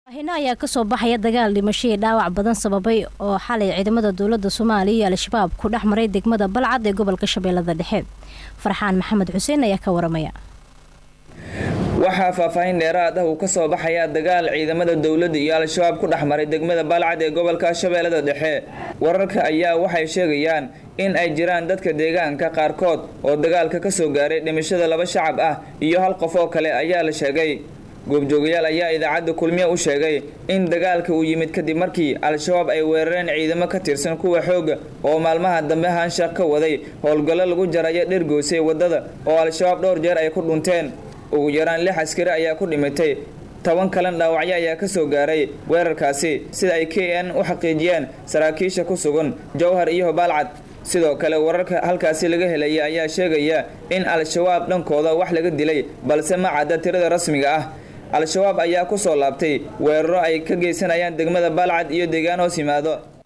hino ayaa kasoo baxaya dagaal dhimasho iyo dhaawac badan sababay oo xalay ciidamada dowlada soomaaliya iyo al-shabaab ku dhex maray degmada balcad ee gobolka shabeellada dhexe farxaan maxamed xuseen ayaa ka waramaya waxaa faahfaahin dheeraad ah uu ka soo baxayaa dagaal ciidamada dowladda iyo al-shabaab ku dhex maray degmada balcad ee gobolka shabeellada dhexe wararka ayaa waxay sheegayaan in ay jiraan dadka deegaanka qaarkood oo dagaalka ka soo gaaray dhimashada laba shacab ah iyo hal qof oo kale ayaa la sheegay goobjoogayaal ayaa idaacadda kulmiye u sheegay in dagaalka uu yimid kadib markii al-shabaab ay weerareen ciidamo ka tirsan kuwa xooga oo maalmaha dambe haanshaaq ka waday howlgallo lagu jarayo dhirgoysay waddada oo al-shabaab dhowr jeer ay ku dhunteen ugu yaraan lix askari ayaa ku dhimatay toban kalan dhaawacyo ayaa ka soo gaaray weerarkaasi sida ay k n u xaqiijiyeen saraakiisha ku sugan jowhar iyo baalcad sidoo kale wararka halkaasi laga helaya ayaa sheegaya in al-shabaab dhankooda wax laga dilay balse ma cadda tirada rasmiga ah al-shabaab ayaa ku soo laabtay weeraro ay ka geysanayaan degmada baalcad iyo deegaan hoos yimaado